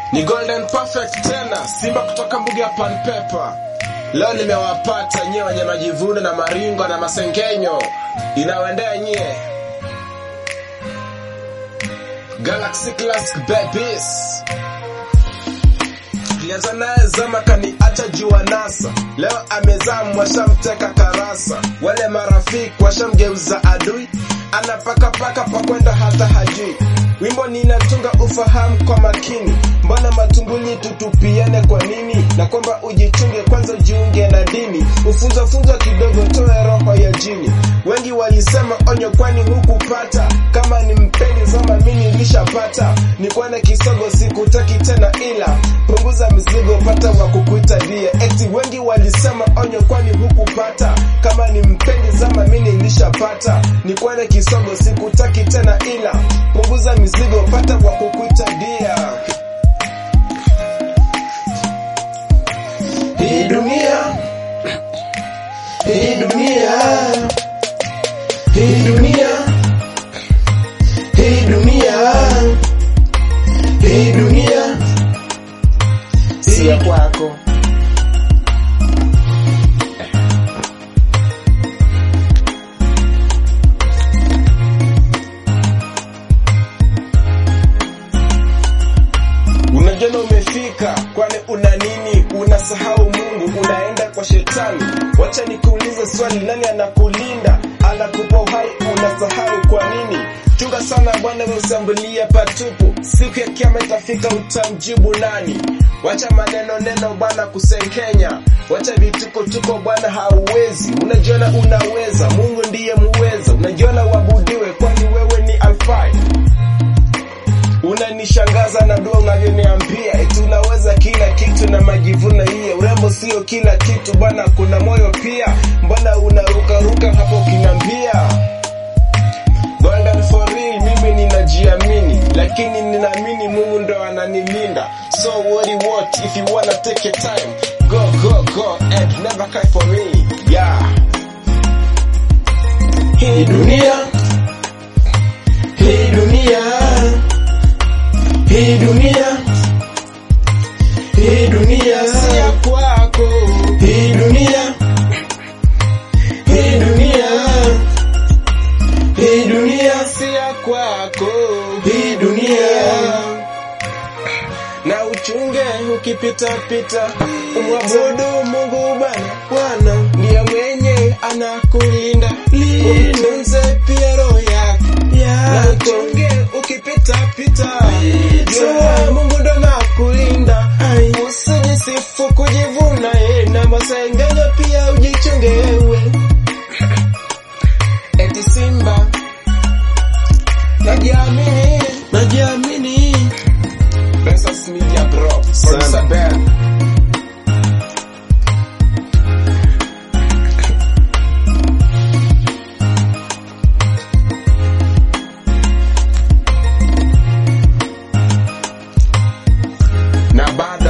Ni Golden Perfect tena, Simba kutoka mbuga ya Panpepa. Leo nimewapata nyie wenye majivuno na maringo na masengenyo, inawaendea nyie Galaxy Classic Babies. Tulianza naye zama kaniacha jua nasa, leo amezamu washamteka karasa, wale marafiki washamgeuza adui, anapakapaka pakwenda hata hajui. Wimbo ninatunga ufahamu kwa makini, mbona matumbuli tutupiane kwa nini? Na kwamba ujichunge kwanza, ujiunge na dini, ufunza funza kidogo, toe roho ya jini. Wengi walisema onyo, kwani hukupata? Kama ni mpeni zama, mimi nilishapata. Nikwane kisogo, sikutaki tena, ila punguza mizigo, pata wa kukuita dia. Eti wengi walisema onyo, kwani hukupata? Kama ni mpendi zama, mimi nilishapata. Nikwane kisogo, sikutaki tena, ila punguza mizigo, pata wa kukuita dia. Hii dunia, hii dunia, hii dunia, hii dunia, hii dunia si ya kwako. Unajiona umefika, kwani una nini? Unasahau Mungu, unaenda kwa shetani. Wacha nikuulize swali, nani anakulinda? Anakupa uhai, unasahau kwa nini? Chunga sana bwana, wewe usiambulie patupu. Siku ya kiama itafika, utamjibu nani? Wacha maneno neno bwana kusenkenya, wacha vituko tuko bwana, hauwezi. Unajiona unaweza, Mungu ndiye muweza. Unajiona uabudiwe, kwani wewe ni alfai unanishangaza na dua unavyoniambia eti unaweza kila kitu na majivuno hiyo. Urembo sio kila kitu bwana, kuna moyo pia. Mbona unarukaruka hapo ukiniambia Golden for real, mimi ninajiamini, lakini ninaamini Mungu ndo ananilinda. So what you want if you wanna take your time, go go go and never cry for me. Yeah. Hii dunia, hii dunia hii dunia, hii dunia si ya kwako. Hii dunia, hii dunia, hii dunia si ya kwako. Hii dunia na uchunge ukipita pita, umwabudu Mungu Bwana. Bwana ndiye mwenye anakulinda, utunze pia roho yako na uchunge ukipita pita, jua Mungu ndo anakulinda. Usijisifu kujivuna eh, na masengenyo pia ujichunge wewe. Eti Simba najiamini, najiamini. Bensas Media Bro, producer Ben. na bado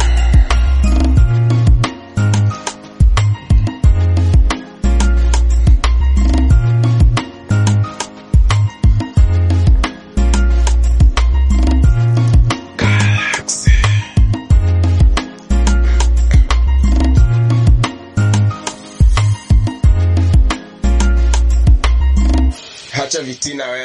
Galaxy. Hacha vitina wewe.